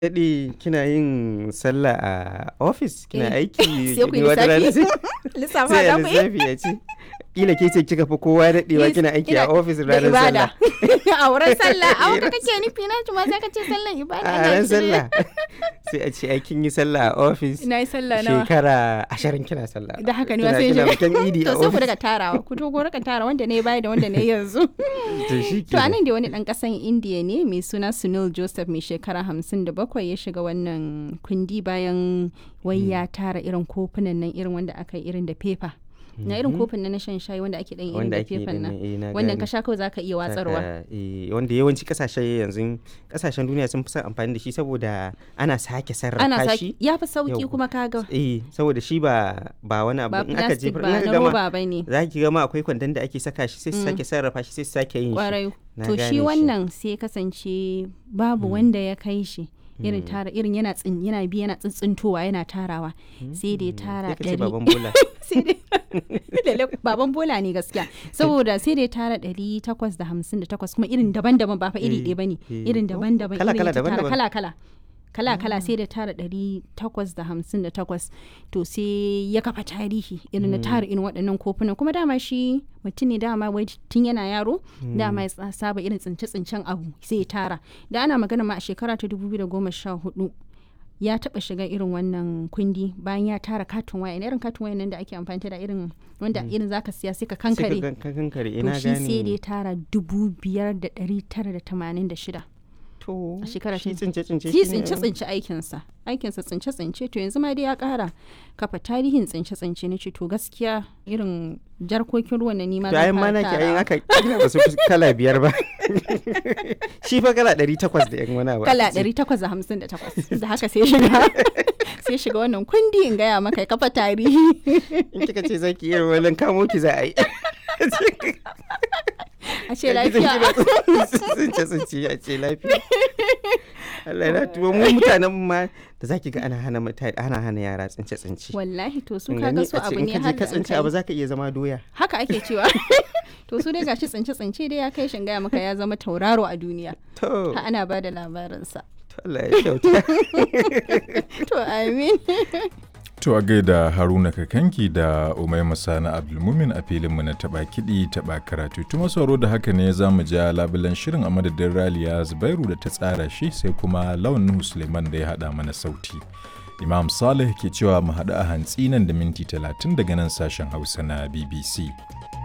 daɗe kina yin sallah a ofis kina Eh, aiki sai ku yi wata rana lissafi. sai lissafa sai da a ku yi lissafi ya ce kila ke ce kika fi kowa daɗewa Yes, kina aiki a ina ofis da ranar ibada sallah a wurin sallah a wurin kake nufi na kuma sai ka ce sallan ibada a ina ran shirye. sallah sai a ce ai kin yi sallah a ofis ina yi sallah nawa shekara ashirin kina sallah da haka ne Kina- wasu yin kina shi bikin idi a to sai ku ofis daga tarawa ku to ku rika tara wanda ne baya da wanda ne yanzu to shi to anan da wani dan kasan indiya ne mai suna sunil joseph mai shekara hamsin da bakwai ya shiga wannan kundi bayan wai ya tara irin kofunan nan irin wanda aka yi irin da fefa na irin kofin nan na shan shayi wanda ake dan irin wanda da ake fefan nan eh, na wannan gane. ka sha kawai zaka iya watsarwa Saka, eh, wanda yawanci kasashe yanzu kasashen duniya sun fi son amfani da shi saboda ana sake sarrafa ana shi saki ya fi sauki Yau. kuma kaga eh saboda shi ba ba wani abu ba in aka plastic jefar in ba aka na gama roba ba ne za ki gama akwai kwandon da ake saka shi sai su Mm. sake sarrafa shi sai su sake yin shi kwarai Na to gane shi shi. wannan sai kasance babu wanda ya kai shi irin tara irin yana tsin yana bi yana tsintsintowa yana tarawa sai dai tara sai ka ce ɗari baban bola sai dai Lalle baban bola ne gaskiya saboda sai dai tara ɗari takwas da hamsin da takwas kuma irin daban-daban ba fa iri Eh, ɗaya bane eh. irin Oh, daban-daban kala- irin kala, ya ta tara daban-daban. kala-kala kala-kala sai da tara ɗari takwas da hamsin da takwas to sai ya kafa tarihi irin na tara irin waɗannan kofunan kuma dama shi mutum ne dama wai tun yana yaro dama ya tsa- saba irin tsince-tsincen abu sai ya tara da ana magana ma a shekara ta 2014 ya taba shiga irin wannan kundi bayan ya tara katin waya irin katin waya nan da ake amfani da irin wanda irin zaka siya sai ka sai ka kankare gan- ka kankare to ina shi sai da ya gane tara dubu biyar da ɗari tara da tamanin da shida to a shekara shi ta- tsince tsince shi shi ne- tsince tsince aikinsa aikinsa tsince tsince to yanzu ma dai ya kara kafa tarihin tsince tsince na ce to gaskiya irin jarkokin ruwan na nima to ayin ma naki ayin aka kila ba su fi kala biyar ba shi fa kala ɗari takwas da yan wani abu kala aka ce. 858 da haka sai shiga sai shiga wannan kundi in gaya maka ya kafa tarihi in kika ce zaki iya wannan kamo ki za a yi a ce lafiya tsince tsince a ce lafiya Allah ya tuwo mu mutanen ma da zaki ga ana hana mutane ana hana yara tsince tsince wallahi to su Kin kaga gani? su A ce abu in ne ka je har ka da an tsince abu kai zaka iya zama doya haka ake cewa to su dai gashi tsince tsince dai ya kai shin gaya maka ya zama tauraro a duniya to ha ana ba da labarinsa to Allah ya kyauta to amin To a gaida Haruna Kakanki da Umaima Sani Abdulmumin a filinmu na taɓa kiɗi taɓa karatu. Tuma sauro da haka ne za mu ja labulan shirin a madadin Raliya Zubairu da ta tsara shi sai kuma Lawan Nuhu Suleiman da ya haɗa mana sauti. Imam Saleh ke cewa mu haɗu a hantsi nan da minti talatin daga nan sashen Hausa na BBC.